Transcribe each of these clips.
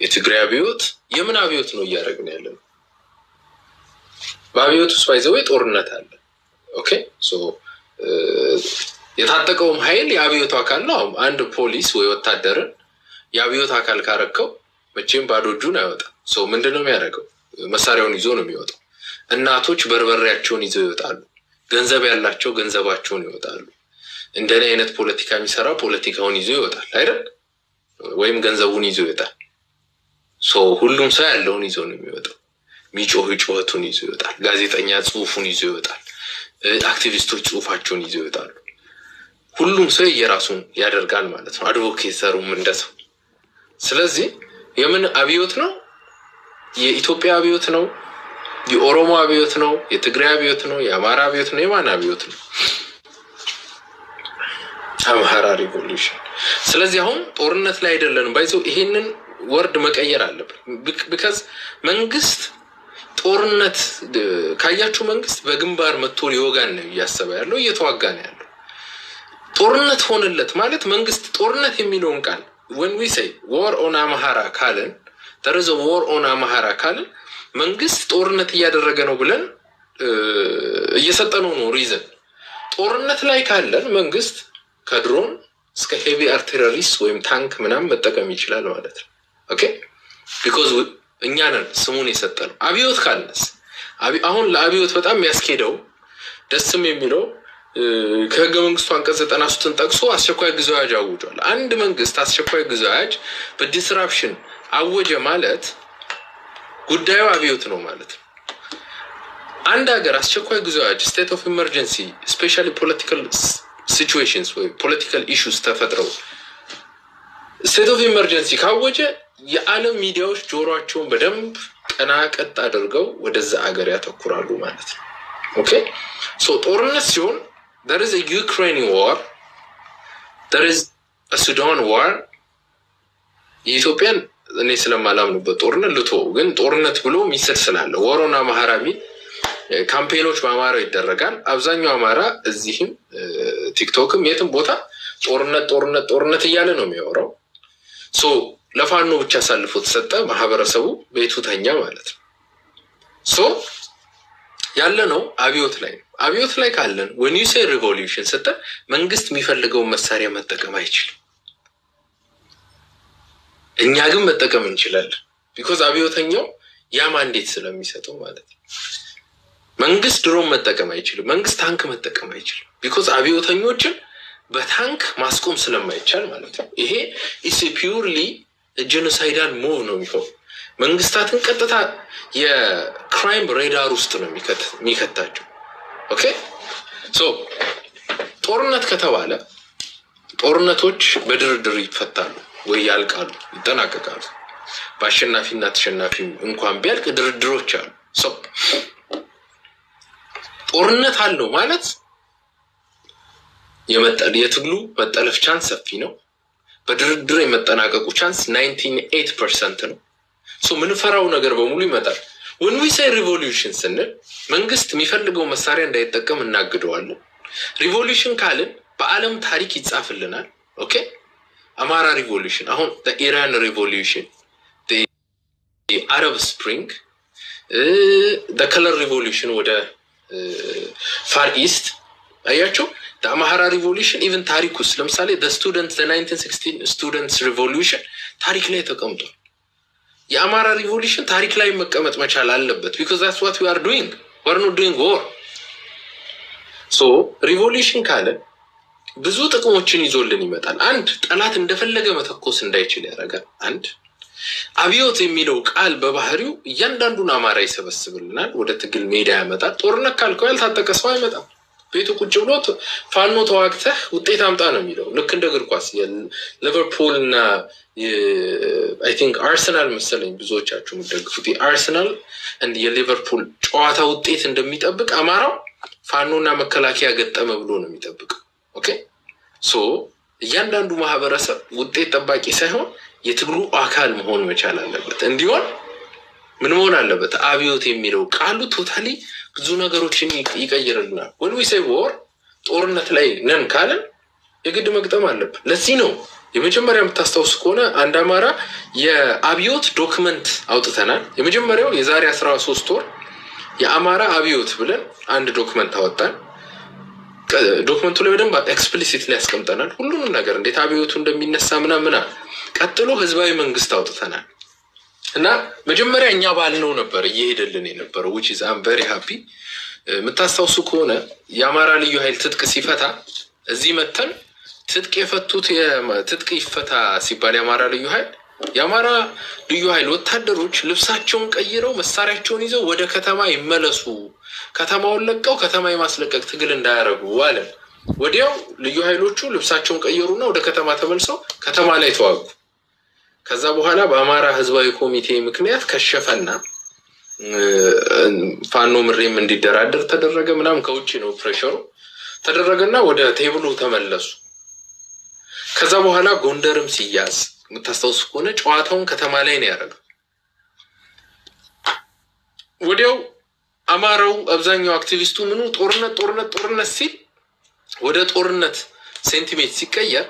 የትግራይ አብዮት የምን አብዮት ነው እያደረግን ያለ ነው? በአብዮት ውስጥ ባይዘዌ ጦርነት አለ። ኦኬ ሶ የታጠቀውም ኃይል የአብዮቱ አካል ነው። አሁን አንድ ፖሊስ ወይ ወታደርን የአብዮት አካል ካረከው መቼም ባዶ እጁን አይወጣም። ሰው ምንድን ነው የሚያደርገው? መሳሪያውን ይዞ ነው የሚወጣው። እናቶች በርበሬያቸውን ይዘው ይወጣሉ። ገንዘብ ያላቸው ገንዘባቸውን ይወጣሉ። እንደኔ አይነት ፖለቲካ የሚሰራ ፖለቲካውን ይዞ ይወጣል አይደል? ወይም ገንዘቡን ይዞ ይወጣል። ሰው ሁሉም ሰው ያለውን ይዞ ነው የሚወጣው። ሚጮህ ጩኸቱን ይዞ ይወጣል። ጋዜጠኛ ጽሁፉን ይዞ ይወጣል። አክቲቪስቶች ጽሁፋቸውን ይዞ ይወጣሉ። ሁሉም ሰው የራሱን ያደርጋል ማለት ነው። አድቮኬተሩም እንደሰው። ስለዚህ የምን አብዮት ነው? የኢትዮጵያ አብዮት ነው? የኦሮሞ አብዮት ነው? የትግራይ አብዮት ነው? የአማራ አብዮት ነው? የማን አብዮት ነው? አምሃራ ሪቮሉሽን። ስለዚህ አሁን ጦርነት ላይ አይደለንም። ባይዘው ይሄንን ወርድ መቀየር አለብን። ቢካዝ መንግስት ጦርነት ካያችሁ መንግስት በግንባር መጥቶ ሊወጋን ነው እያሰበ ያለው እየተዋጋ ነው ያለው። ጦርነት ሆነለት ማለት መንግስት ጦርነት የሚለውን ቃል ወን ዊ ሰይ ወር ኦን አማሃራ ካልን ተረዘ ወር ኦን አማሃራ ካልን መንግስት ጦርነት እያደረገ ነው ብለን እየሰጠነው ነው ሪዘን። ጦርነት ላይ ካለን መንግስት ከድሮን እስከ ሄቪ አርቲለሪስ ወይም ታንክ ምናምን መጠቀም ይችላል ማለት ነው። ኦኬ ቢኮዝ እኛ ነን ስሙን የሰጠነው። አብዮት ካልነስ አሁን ለአብዮት በጣም የሚያስኬደው ደስም የሚለው ከህገ መንግስቱ አንቀጽ ዘጠና ሶስትን ጠቅሶ አስቸኳይ ጊዜ አዋጅ አውጇል። አንድ መንግስት አስቸኳይ ጊዜ አዋጅ በዲስራፕሽን አወጀ ማለት ጉዳዩ አብዮት ነው ማለት ነው። አንድ ሀገር አስቸኳይ ጊዜ አዋጅ ስቴት ኦፍ ኢመርጀንሲ ስፔሻሊ ፖለቲካል ሲቹዌሽንስ ወይ ፖለቲካል ኢሹስ ተፈጥረው ስቴት ኦፍ ኢመርጀንሲ ካወጀ የዓለም ሚዲያዎች ጆሮቸውን በደንብ ቀና ቀጥ አድርገው ወደዛ ሀገር ያተኩራሉ ማለት ነው። ኦኬ ሶ ጦርነት ሲሆን there is a Ukraine war there is a Sudan war የኢትዮጵያን እኔ ስለማላምንበት ጦርነት ልቶ ግን ጦርነት ብሎ ሚስል ስላለ ወሮና ማህራሚ ካምፔኖች በአማራው ይደረጋል። አብዛኛው አማራ እዚህም ቲክቶክም የትም ቦታ ጦርነት ጦርነት ጦርነት እያለ ነው የሚያወራው። ሶ ለፋኖ ብቻ አሳልፎ ተሰጠ። ማህበረሰቡ ቤቱ ተኛ ማለት ነው። ሶ ያለ ነው አብዮት ላይ ነው። አብዮት ላይ ካለን ወን ዩ ሴይ ሪቮሉሽን ስትል መንግስት የሚፈልገውን መሳሪያ መጠቀም አይችልም። እኛ ግን መጠቀም እንችላለን። ቢኮዝ አብዮተኛው ያ ማንዴት ስለሚሰጠው ማለት ነው። መንግስት ድሮን መጠቀም አይችልም። መንግስት ታንክ መጠቀም አይችልም። ቢኮዝ አብዮተኞችን በታንክ ማስቆም ስለማይቻል ማለት ነው። ይሄ ኢስ ፒውርሊ ጄኖሳይዳል ሙቭ ነው የሚሆን መንግስታትን ቀጥታ የክራይም ሬዳር ውስጥ ነው የሚከታቸው። ኦኬ ሶ ጦርነት ከተባለ ጦርነቶች በድርድር ይፈታሉ ወይ ያልቃሉ፣ ይጠናቀቃሉ። በአሸናፊና ተሸናፊ እንኳን ቢያልቅ ድርድሮች አሉ። ሰው ጦርነት አለው ማለት የትግሉ መጠለፍ ቻንስ ሰፊ ነው። በድርድር የመጠናቀቁ ቻንስ ናይንቲን ኤት ፐርሰንት ነው። ምንፈራው ነገር በሙሉ ይመጣል። ወን ዊ ሳይ ሪቮሉሽን ስንል መንግስት የሚፈልገው መሳሪያ እንዳይጠቀም እናግደዋለን። ሪቮሉሽን ካልን በዓለም ታሪክ ይጻፍልናል። ኦኬ አማራ ሪቮሉሽን፣ አሁን ኢራን ሪቮሉሽን፣ አረብ ስፕሪንግ፣ ከለር ሪቮሉሽን ወደ ፋር ኢስት አያቸው። አማራ ሪቮሉሽን ኢቨን ታሪክ ውስጥ ለምሳሌ ስቱደንት ናይንቲን ሲክስቲን ስቱደንትስ ሪቮሉሽን ታሪክ ላይ ተቀምጧል። የአማራ ሪቮሉሽን ታሪክ ላይ መቀመጥ መቻል አለበት። ቢኮዝ ዛትስ ዋት ዊ አር ዱይንግ ወር ኖት ዱይንግ ወር። ሶ ሪቮሉሽን ካለ ብዙ ጥቅሞችን ይዞልን ይመጣል። አንድ ጠላት እንደፈለገ መተኮስ እንዳይችል ያደርጋል። አንድ አብዮት የሚለው ቃል በባህሪው እያንዳንዱን አማራ ይሰበስብልናል፣ ወደ ትግል ሜዳ ያመጣል። ጦርነት ካልከው ያልታጠቀ ሰው አይመጣም። ቤቱ ቁጭ ብሎ ፋኖ ተዋግተህ ውጤት አምጣ ነው የሚለው። ልክ እንደ እግር ኳስ ሊቨርፑል እና አይ ቲንክ አርሰናል መሰለኝ ብዙዎቻችሁ የምትደግፉት የአርሰናል እንድ የሊቨርፑል ጨዋታ ውጤት እንደሚጠብቅ አማራው ፋኖና መከላከያ ገጠመ ብሎ ነው የሚጠብቀው። ኦኬ ሶ እያንዳንዱ ማህበረሰብ ውጤት ጠባቂ ሳይሆን የትግሉ አካል መሆን መቻል አለበት። እንዲሆን ምን መሆን አለበት? አብዮት የሚለው ቃሉ ቶታሊ ብዙ ነገሮችን ይቀይርልናል። ወን ዊ ሴይ ወር ጦርነት ላይ ነን ካለን የግድ መግጠም አለብን። ለዚህ ነው የመጀመሪያ የምታስታውስ ከሆነ አንድ አማራ የአብዮት ዶክመንት አውጥተናል። የመጀመሪያው የዛሬ አስራ ሶስት ወር የአማራ አብዮት ብለን አንድ ዶክመንት አወጣን። ዶክመንቱ ላይ በደንብ ኤክስፕሊሲት ላይ ያስቀምጠናል ሁሉንም ነገር እንዴት አብዮቱ እንደሚነሳ ምናምና። ቀጥሎ ህዝባዊ መንግስት አውጥተናል እና መጀመሪያ እኛ ባልነው ነበር እየሄደልን የነበረው ዊች ኢዝ አም ቨሪ ሃፒ። የምታስታውሱ ከሆነ የአማራ ልዩ ኃይል ትጥቅ ሲፈታ እዚህ መተን ትጥቅ የፈቱት ትጥቅ ይፈታ ሲባል የአማራ ልዩ ኃይል የአማራ ልዩ ኃይል ወታደሮች ልብሳቸውን ቀይረው መሳሪያቸውን ይዘው ወደ ከተማ ይመለሱ፣ ከተማውን ለቀው ከተማ የማስለቀቅ ትግል እንዳያደርጉ አለን። ወዲያው ልዩ ኃይሎቹ ልብሳቸውን ቀየሩና ወደ ከተማ ተመልሰው ከተማ ላይ ተዋጉ። ከዛ በኋላ በአማራ ህዝባዊ ኮሚቴ ምክንያት ከሸፈና ፋኖ ምሬም እንዲደራደር ተደረገ። ምናምን ከውጭ ነው ፕሬሸሩ ተደረገና ወደ ቴብሉ ተመለሱ። ከዛ በኋላ ጎንደርም ሲያዝ የምታስታውሱ ከሆነ ጨዋታውን ከተማ ላይ ነው ያደረገው። ወዲያው አማራው አብዛኛው አክቲቪስቱ ምኑ ጦርነት ጦርነት ጦርነት ሲል ወደ ጦርነት ሴንቲሜንት ሲቀየር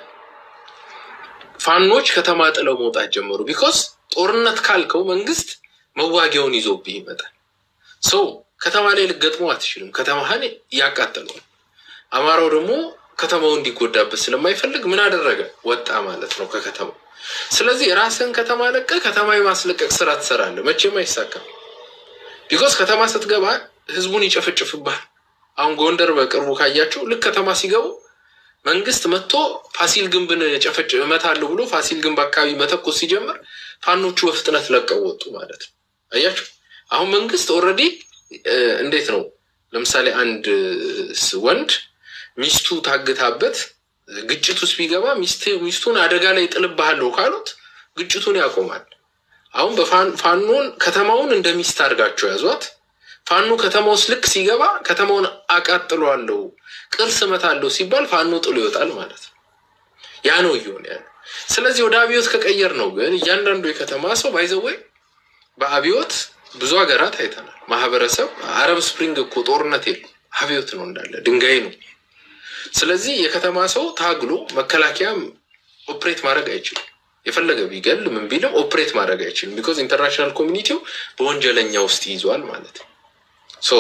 ፋኖች ከተማ ጥለው መውጣት ጀመሩ። ቢኮዝ ጦርነት ካልከው መንግስት መዋጊያውን ይዞብህ ይመጣል። ሰው ከተማ ላይ ልገጥመው አትችልም። ከተማህን ያቃጠለዋል። አማራው ደግሞ ከተማው እንዲጎዳበት ስለማይፈልግ ምን አደረገ? ወጣ ማለት ነው ከከተማው። ስለዚህ ራስን ከተማ ለቀ ከተማ የማስለቀቅ ስራ ትሰራለህ። መቼም አይሳካም። ቢኮዝ ከተማ ስትገባ ህዝቡን ይጨፈጭፍብሃል። አሁን ጎንደር በቅርቡ ካያቸው ልክ ከተማ ሲገቡ መንግስት መጥቶ ፋሲል ግንብን ጨፈጭ እመታለሁ ብሎ ፋሲል ግንብ አካባቢ መተኮስ ሲጀምር ፋኖቹ በፍጥነት ለቀው ወጡ ማለት ነው። አያችሁ አሁን መንግስት ኦልሬዲ እንዴት ነው ለምሳሌ አንድ ወንድ ሚስቱ ታግታበት ግጭት ውስጥ ቢገባ ሚስቱን አደጋ ላይ ጥልብሃለሁ ካሉት ግጭቱን ያቆማል። አሁን በፋኖን ከተማውን እንደ ሚስት አድርጋቸው ያዟት። ፋኖ ከተማ ውስጥ ልክ ሲገባ ከተማውን አቃጥሏለሁ፣ ቅርስ እመታለሁ ሲባል ፋኖ ጥሎ ይወጣል ማለት ነው። ያ ነው እየሆነ ያለው። ስለዚህ ወደ አብዮት ከቀየር ነው ግን እያንዳንዱ የከተማ ሰው ባይዘወይ በአብዮት ብዙ ሀገራት አይተናል። ማህበረሰብ አረብ ስፕሪንግ እኮ ጦርነት የለም አብዮት ነው እንዳለ ድንጋይ ነው። ስለዚህ የከተማ ሰው ታግሎ መከላከያ ኦፕሬት ማድረግ አይችልም። የፈለገ ቢገል ምን ቢልም ኦፕሬት ማድረግ አይችልም። ቢኮዝ ኢንተርናሽናል ኮሚኒቲው በወንጀለኛ ውስጥ ይዟል ማለት ነው። ሶ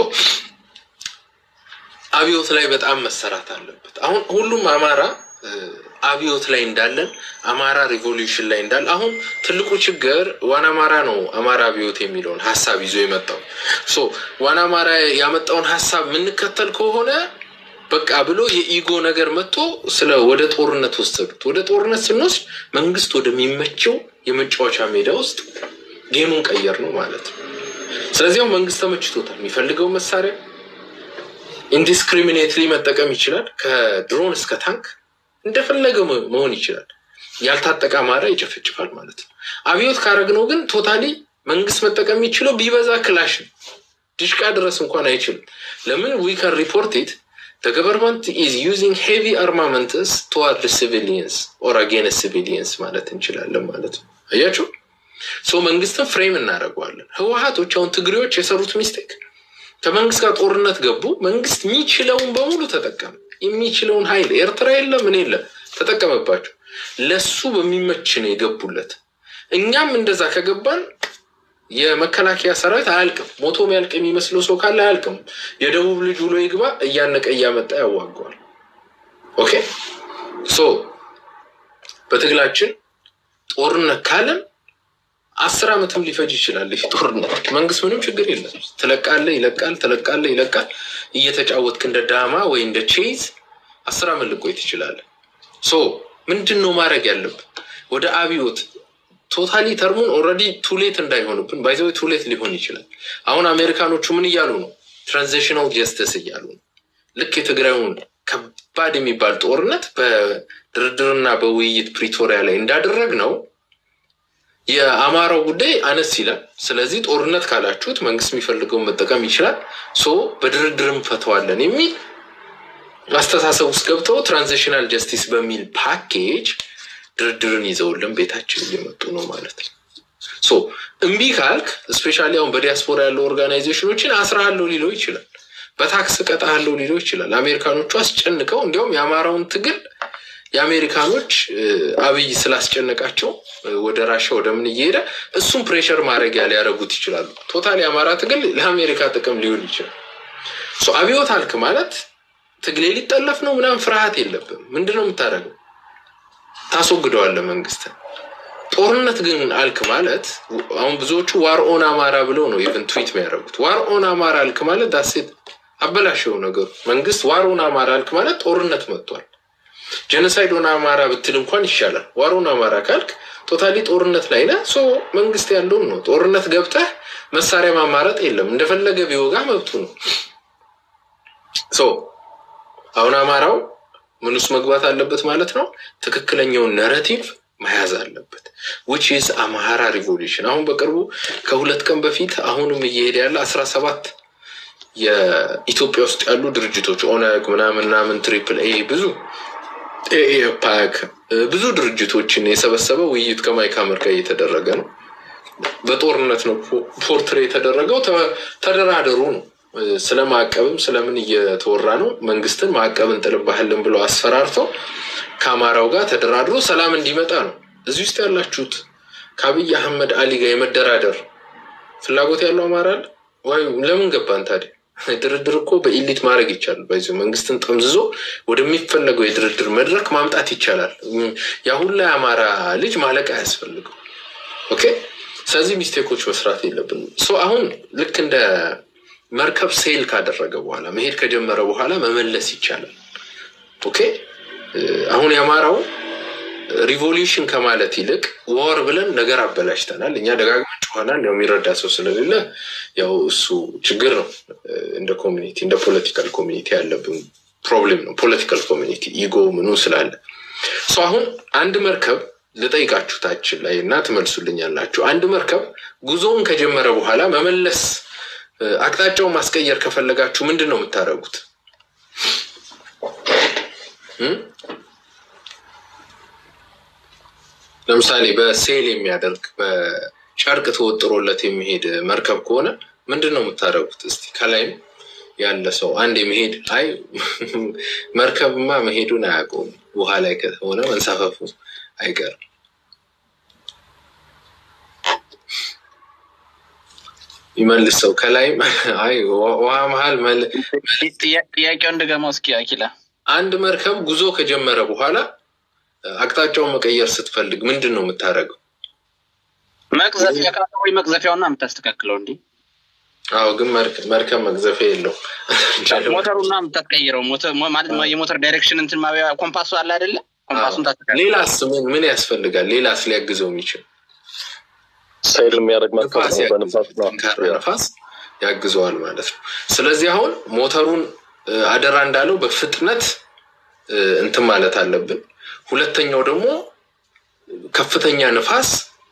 አብዮት ላይ በጣም መሰራት አለበት። አሁን ሁሉም አማራ አብዮት ላይ እንዳለን አማራ ሪቮሉሽን ላይ እንዳለ አሁን ትልቁ ችግር ዋና አማራ ነው። አማራ አብዮት የሚለውን ሀሳብ ይዞ የመጣው ሶ ዋና አማራ ያመጣውን ሀሳብ የምንከተል ከሆነ በቃ ብሎ የኢጎ ነገር መጥቶ ስለ ወደ ጦርነት ወሰዱት። ወደ ጦርነት ስንወስድ መንግስት ወደሚመቸው የመጫወቻ ሜዳ ውስጥ ጌሙን ቀየር ነው ማለት ነው። ስለዚህ መንግስት ተመችቶታል። የሚፈልገው መሳሪያ ኢንዲስክሪሚኔትሊ መጠቀም ይችላል። ከድሮን እስከ ታንክ እንደፈለገ መሆን ይችላል። ያልታጠቀ አማራ ይጨፈጭፋል ማለት ነው። አብዮት ካረግነው ግን ቶታሊ መንግስት መጠቀም የሚችለው ቢበዛ ክላሽ ነው። ድሽቃ ድረስ እንኳን አይችልም። ለምን ዊ ካን ሪፖርት ኢት the government is using heavy armaments toward the civilians or against civilians ማለት እንችላለን ማለት ነው። አያችሁ ሶ መንግስትን ፍሬም እናደርገዋለን። ህወሀቶች አሁን ትግሬዎች የሰሩት ሚስቴክ ከመንግስት ጋር ጦርነት ገቡ። መንግስት የሚችለውን በሙሉ ተጠቀመ። የሚችለውን ኃይል ኤርትራ የለ ምን የለ ተጠቀመባቸው። ለሱ በሚመች ነው የገቡለት። እኛም እንደዛ ከገባን የመከላከያ ሰራዊት አያልቅም። ሞቶ የሚያልቅ የሚመስለው ሰው ካለ አያልቅም። የደቡብ ልጅ ውሎ ይግባ እያነቀ እያመጣ ያዋገዋል። ኦኬ ሶ በትግላችን ጦርነት ካለን አስር ዓመትም ሊፈጅ ይችላል። ይህ ጦርነት መንግስት ምንም ችግር የለም። ትለቃለ ይለቃል፣ ትለቃለ ይለቃል። እየተጫወትክ እንደ ዳማ ወይ እንደ ቼዝ አስር ዓመት ልቆይ ትችላለህ። ሶ ምንድን ነው ማድረግ ያለብን? ወደ አብዮት ቶታሊ ተርሙን ኦልሬዲ ቱሌት እንዳይሆንብን ባይዘ ቱሌት ሊሆን ይችላል። አሁን አሜሪካኖቹ ምን እያሉ ነው? ትራንዚሽናል ጀስተስ እያሉ ነው። ልክ የትግራዩን ከባድ የሚባል ጦርነት በድርድርና በውይይት ፕሪቶሪያ ላይ እንዳደረግ ነው የአማራው ጉዳይ አነስ ይላል። ስለዚህ ጦርነት ካላችሁት መንግስት የሚፈልገውን መጠቀም ይችላል፣ ሶ በድርድርም ፈተዋለን የሚል አስተሳሰብ ውስጥ ገብተው ትራንዚሽናል ጀስቲስ በሚል ፓኬጅ ድርድርን ይዘውልን ቤታችን እየመጡ ነው ማለት ነው። ሶ እምቢ ካልክ እስፔሻሊ አሁን በዲያስፖራ ያለው ኦርጋናይዜሽኖችን አስራሃለሁ ሊለው ይችላል፣ በታክስ ቀጣሃለሁ ሊለው ይችላል። አሜሪካኖቹ አስጨንቀው እንዲያውም የአማራውን ትግል የአሜሪካኖች አብይ ስላስጨነቃቸው ወደ ራሻ ወደ ምን እየሄደ እሱም ፕሬሸር ማድረጊያ ሊያደርጉት ይችላሉ። ቶታል የአማራ ትግል ለአሜሪካ ጥቅም ሊውል ይችላል። አብዮት አልክ ማለት ትግሌ ሊጠለፍ ነው ምናምን ፍርሃት የለብም። ምንድን ነው የምታደርገው? ታስወግደዋለህ መንግስትን። ጦርነት ግን አልክ ማለት አሁን ብዙዎቹ ዋር ኦን አማራ ብለው ነው ኢቨን ትዊት የሚያደርጉት። ዋር ኦን አማራ አልክ ማለት ዳሴት አበላሸው ነገሩ። መንግስት ዋር ኦን አማራ አልክ ማለት ጦርነት መጥቷል። ጀኖሳይድ ኦን አማራ ብትል እንኳን ይሻላል። ዋር ኦን አማራ ካልክ ቶታሊ ጦርነት ላይ ነህ። ሶ መንግስት ያለውን ነው ጦርነት ገብተህ መሳሪያ ማማረጥ የለም። እንደፈለገ ቢወጋ መብቱ ነው። ሶ አሁን አማራው ምን ውስጥ መግባት አለበት ማለት ነው። ትክክለኛውን ነረቲቭ መያዝ አለበት። ዊች ኢዝ አማራ ሪቮሉሽን። አሁን በቅርቡ ከሁለት ቀን በፊት አሁንም እየሄደ ያለ አስራ ሰባት የኢትዮጵያ ውስጥ ያሉ ድርጅቶች ኦነግ ምናምን ምናምን ትሪፕል ኤ ብዙ ኤፓክ ብዙ ድርጅቶችን የሰበሰበ ውይይት ከማይክ ሐመር ጋር እየተደረገ ነው። በጦርነት ነው ፖርትሬ የተደረገው። ተደራደሩ ነው። ስለ ማዕቀብም ስለምን እየተወራ ነው። መንግስትን ማዕቀብ እንጥልባሃልን ብለው አስፈራርተው ከአማራው ጋር ተደራድሮ ሰላም እንዲመጣ ነው። እዚህ ውስጥ ያላችሁት ከአብይ አህመድ አሊ ጋር የመደራደር ፍላጎት ያለው አማራ አለ ወይ? ለምን ገባን ታዲያ? ድርድር እኮ በኢሊት ማድረግ ይቻላል። በዚ መንግስትን ጠምዝዞ ወደሚፈለገው የድርድር መድረክ ማምጣት ይቻላል። የአሁን ላይ አማራ ልጅ ማለቅ አያስፈልገው። ኦኬ። ስለዚህ ሚስቴኮች መስራት የለብንም። አሁን ልክ እንደ መርከብ ሴል ካደረገ በኋላ መሄድ ከጀመረ በኋላ መመለስ ይቻላል። ኦኬ። አሁን የአማራው ሪቮሉሽን ከማለት ይልቅ ወር ብለን ነገር አበላሽተናል። እኛ ደጋግመን ጮኸናል። ያው የሚረዳ ሰው ስለሌለ ያው እሱ ችግር ነው። እንደ ኮሚኒቲ እንደ ፖለቲካል ኮሚኒቲ ያለብን ፕሮብሌም ነው። ፖለቲካል ኮሚኒቲ ኢጎ ምኑ ስላለ አሁን አንድ መርከብ ልጠይቃችሁ ታችን ላይ እና ትመልሱልኛላችሁ። አንድ መርከብ ጉዞውን ከጀመረ በኋላ መመለስ አቅጣጫውን ማስቀየር ከፈለጋችሁ ምንድን ነው የምታደርጉት? ለምሳሌ በሴል የሚያደርግ በጨርቅ ተወጥሮለት የሚሄድ መርከብ ከሆነ ምንድን ነው የምታደርጉት? እስቲ ከላይም ያለ ሰው አንድ የመሄድ አይ መርከብማ መሄዱን አያውቀውም ውሃ ላይ ከሆነ መንሳፈፉ አይቀርም። ይመልስ ሰው ከላይም አይ ውሃ መሀል ጥያቄውን እንደገማው እስኪ አኪላ አንድ መርከብ ጉዞ ከጀመረ በኋላ አቅጣጫውን መቀየር ስትፈልግ ምንድን ነው የምታደርገው? መቅዘፊያ ወይ መቅዘፊያውና የምታስተካክለው እንዲ አዎ፣ ግን መርከብ መቅዘፊያ የለው ሞተሩና የምታስቀይረው ማለት የሞተር ዳይሬክሽን እንትን ማቢያ ኮምፓሱ አለ አይደለ? ኮምፓሱን ታስተካክለው። ሌላስ ምን ምን ያስፈልጋል? ሌላስ ሊያግዘው የሚችል ሳይል የሚያደርግ ንፋስ ነፋስ ያግዘዋል ማለት ነው። ስለዚህ አሁን ሞተሩን አደራ እንዳለው በፍጥነት እንትን ማለት አለብን። ሁለተኛው ደግሞ ከፍተኛ ንፋስ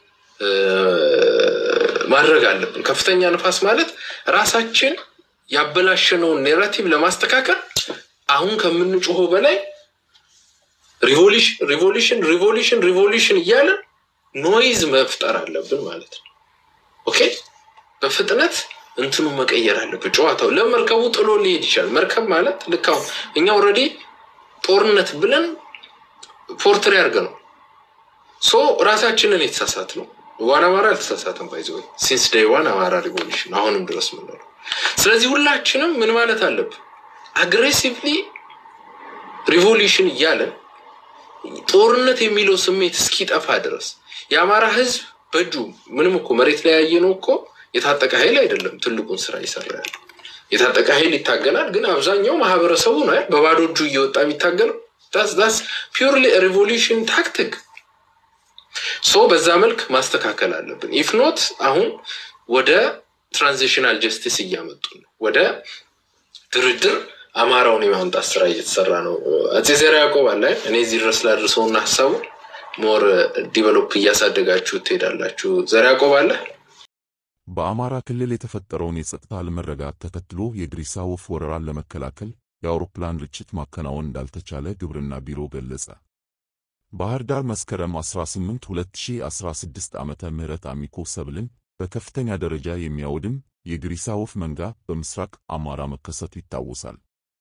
ማድረግ አለብን። ከፍተኛ ንፋስ ማለት ራሳችን ያበላሸነውን ኔራቲቭ ለማስተካከል አሁን ከምንጮሆ በላይ ሪቮሉሽን ሪቮሉሽን ሪቮሉሽን ሪቮሉሽን እያለን ኖይዝ መፍጠር አለብን ማለት ነው። ኦኬ በፍጥነት እንትኑ መቀየር አለብን። ጨዋታው ለመርከቡ ጥሎ ሊሄድ ይችላል። መርከብ ማለት ልክ አሁን እኛ ኦልሬዲ ጦርነት ብለን ፖርትሪ አድርገ ነው ሶ ራሳችንን የተሳሳት ነው። ዋን አማራ አልተሳሳትም። ባይዘ ሲንስ ዴይ ዋን አማራ ሪቮሉሽን አሁንም ድረስ ምንለው። ስለዚህ ሁላችንም ምን ማለት አለብን? አግሬሲቭሊ ሪቮሉሽን እያለን ጦርነት የሚለው ስሜት እስኪጠፋ ድረስ የአማራ ህዝብ በእጁ ምንም እኮ መሬት ላይ ያየ ነው እኮ የታጠቀ ኃይል አይደለም ትልቁን ስራ ይሰራ ያለ የታጠቀ ኃይል ይታገላል። ግን አብዛኛው ማህበረሰቡ ነው በባዶ እጁ እየወጣ የሚታገለው። ዳስ ፒውርሊ ሪቮሉሽን ታክቲክ ሶ በዛ መልክ ማስተካከል አለብን። ኢፍ ኖት አሁን ወደ ትራንዚሽናል ጀስቲስ እያመጡ ነው። ወደ ድርድር አማራውን የማምጣት ስራ እየተሰራ ነው። አፄ ዘርዓ ያዕቆብ አለ እኔ እዚህ ድረስ ላድርሰውና ሀሳቡ ሞር ዲቨሎፕ እያሳደጋችሁ ትሄዳላችሁ። ዘርዓ ያዕቆብ አለ በአማራ ክልል የተፈጠረውን የጸጥታ አለመረጋጋት ተከትሎ የግሪሳ ወፍ ወረራን ለመከላከል የአውሮፕላን ርችት ማከናወን እንዳልተቻለ ግብርና ቢሮ ገለጸ። ባህር ዳር መስከረም 18 2016 ዓመተ ምህረት አሚኮ ሰብልን በከፍተኛ ደረጃ የሚያወድም የግሪሳ ወፍ መንጋ በምስራቅ አማራ መከሰቱ ይታወሳል።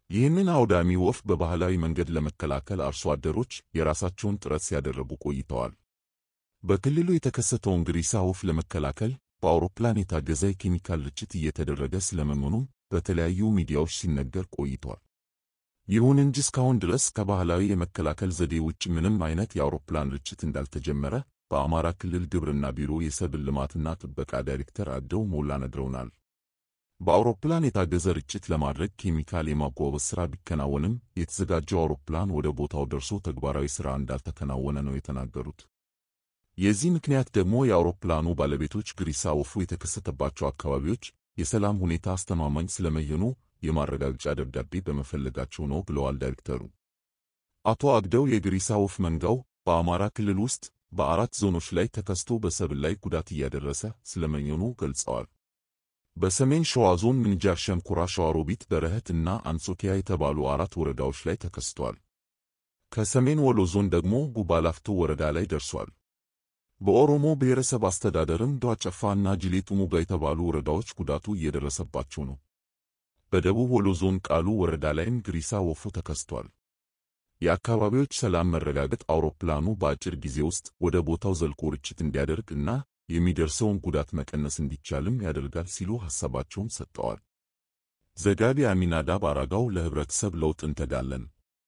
ይህንን አውዳሚ ወፍ በባህላዊ መንገድ ለመከላከል አርሶ አደሮች የራሳቸውን ጥረት ሲያደረጉ ቆይተዋል። በክልሉ የተከሰተውን ግሪሳ ወፍ ለመከላከል በአውሮፕላን የታገዘ የኬሚካል ርጭት እየተደረገ ስለመሆኑም በተለያዩ ሚዲያዎች ሲነገር ቆይቷል። ይሁን እንጂ እስካሁን ድረስ ከባህላዊ የመከላከል ዘዴ ውጭ ምንም አይነት የአውሮፕላን ርጭት እንዳልተጀመረ በአማራ ክልል ግብርና ቢሮ የሰብል ልማትና ጥበቃ ዳይሬክተር አደው ሞላ ነግረውናል። በአውሮፕላን የታገዘ ርጭት ለማድረግ ኬሚካል የማጓጓዝ ሥራ ቢከናወንም የተዘጋጀው አውሮፕላን ወደ ቦታው ደርሶ ተግባራዊ ሥራ እንዳልተከናወነ ነው የተናገሩት። የዚህ ምክንያት ደግሞ የአውሮፕላኑ ባለቤቶች ግሪሳ ወፉ የተከሰተባቸው አካባቢዎች የሰላም ሁኔታ አስተማማኝ ስለመሆኑ የማረጋገጫ ደብዳቤ በመፈለጋቸው ነው ብለዋል ዳይሬክተሩ። አቶ አግደው የግሪሳ ወፍ መንጋው በአማራ ክልል ውስጥ በአራት ዞኖች ላይ ተከስቶ በሰብል ላይ ጉዳት እያደረሰ ስለመሆኑ ገልጸዋል። በሰሜን ሸዋ ዞን ምንጃር ሸንኮራ፣ ሸዋሮቢት፣ በረኸት እና አንጾኪያ የተባሉ አራት ወረዳዎች ላይ ተከስቷል። ከሰሜን ወሎ ዞን ደግሞ ጉባ ላፍቶ ወረዳ ላይ ደርሷል። በኦሮሞ ብሔረሰብ አስተዳደርም ዷጨፋ እና ጅሌ ጥሙጋ የተባሉ ወረዳዎች ጉዳቱ እየደረሰባቸው ነው። በደቡብ ወሎ ዞን ቃሉ ወረዳ ላይም ግሪሳ ወፉ ተከስቷል። የአካባቢዎች ሰላም መረጋገጥ አውሮፕላኑ በአጭር ጊዜ ውስጥ ወደ ቦታው ዘልቆ ርጭት እንዲያደርግ እና የሚደርሰውን ጉዳት መቀነስ እንዲቻልም ያደርጋል ሲሉ ሐሳባቸውን ሰጥተዋል። ዘጋቢ አሚናዳብ አራጋው ለህብረተሰብ ለውጥ እንተጋለን።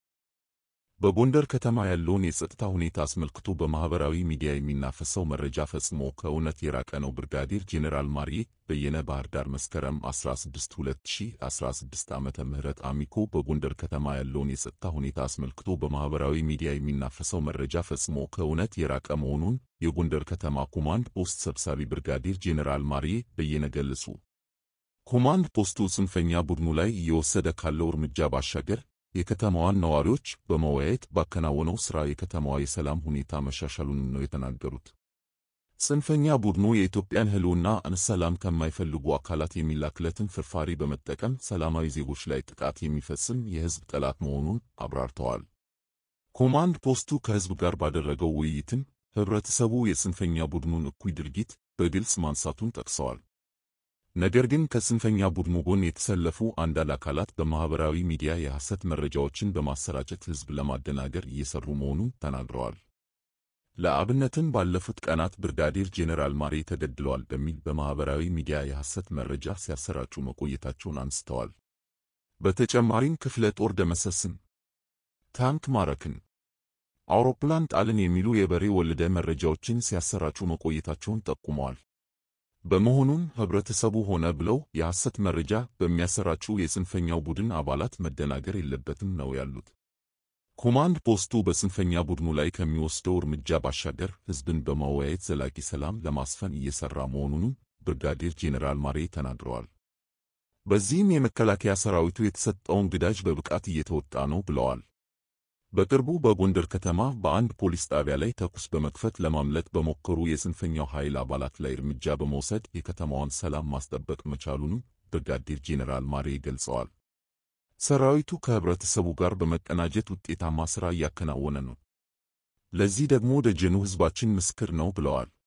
በጎንደር ከተማ ያለውን የጸጥታ ሁኔታ አስመልክቶ በማህበራዊ ሚዲያ የሚናፈሰው መረጃ ፈጽሞ ከእውነት የራቀ ነው። ብርጋዴር ጄኔራል ማርዬ በየነ ባህር ዳር መስከረም 16 2016 ዓመተ ምህረት አሚኮ በጎንደር ከተማ ያለውን የጸጥታ ሁኔታ አስመልክቶ በማህበራዊ ሚዲያ የሚናፈሰው መረጃ ፈጽሞ ከእውነት የራቀ መሆኑን የጎንደር ከተማ ኮማንድ ፖስት ሰብሳቢ ብርጋዴር ጄኔራል ማርዬ በየነ ገለጹ። ኮማንድ ፖስቱ ጽንፈኛ ቡድኑ ላይ እየወሰደ ካለው እርምጃ ባሻገር የከተማዋን ነዋሪዎች በመወያየት ባከናወነው ሥራ የከተማዋ የሰላም ሁኔታ መሻሻሉን ነው የተናገሩት። ጽንፈኛ ቡድኑ የኢትዮጵያን ሕልውና ሰላም ከማይፈልጉ አካላት የሚላክለትን ፍርፋሪ በመጠቀም ሰላማዊ ዜጎች ላይ ጥቃት የሚፈጽም የሕዝብ ጠላት መሆኑን አብራርተዋል። ኮማንድ ፖስቱ ከሕዝብ ጋር ባደረገው ውይይትም ኅብረተሰቡ የጽንፈኛ ቡድኑን እኩይ ድርጊት በግልጽ ማንሳቱን ጠቅሰዋል። ነገር ግን ከጽንፈኛ ቡድኑ ጎን የተሰለፉ አንዳንድ አካላት በማህበራዊ ሚዲያ የሐሰት መረጃዎችን በማሰራጨት ሕዝብ ለማደናገር እየሰሩ መሆኑን ተናግረዋል። ለአብነትም ባለፉት ቀናት ብርጋዴር ጄኔራል ማሬ ተገድለዋል በሚል በማህበራዊ ሚዲያ የሐሰት መረጃ ሲያሰራጩ መቆየታቸውን አንስተዋል። በተጨማሪም ክፍለ ጦር ደመሰስን፣ ታንክ ማረክን፣ አውሮፕላን ጣልን የሚሉ የበሬ ወለደ መረጃዎችን ሲያሰራጩ መቆየታቸውን ጠቁመዋል። በመሆኑም ህብረተሰቡ ሆነ ብለው የሐሰት መረጃ በሚያሰራጩ የጽንፈኛው ቡድን አባላት መደናገር የለበትም ነው ያሉት። ኮማንድ ፖስቱ በጽንፈኛ ቡድኑ ላይ ከሚወስደው እርምጃ ባሻገር ህዝብን በማወያየት ዘላቂ ሰላም ለማስፈን እየሰራ መሆኑንም ብርጋዴር ጄኔራል ማሬ ተናግረዋል። በዚህም የመከላከያ ሰራዊቱ የተሰጠውን ግዳጅ በብቃት እየተወጣ ነው ብለዋል። በቅርቡ በጎንደር ከተማ በአንድ ፖሊስ ጣቢያ ላይ ተኩስ በመክፈት ለማምለጥ በሞከሩ የጽንፈኛው ኃይል አባላት ላይ እርምጃ በመውሰድ የከተማዋን ሰላም ማስጠበቅ መቻሉንም ብርጋዴር ጄኔራል ማሬ ገልጸዋል። ሰራዊቱ ከህብረተሰቡ ጋር በመቀናጀት ውጤታማ ሥራ እያከናወነ ነው። ለዚህ ደግሞ ደጀኑ ህዝባችን ምስክር ነው ብለዋል።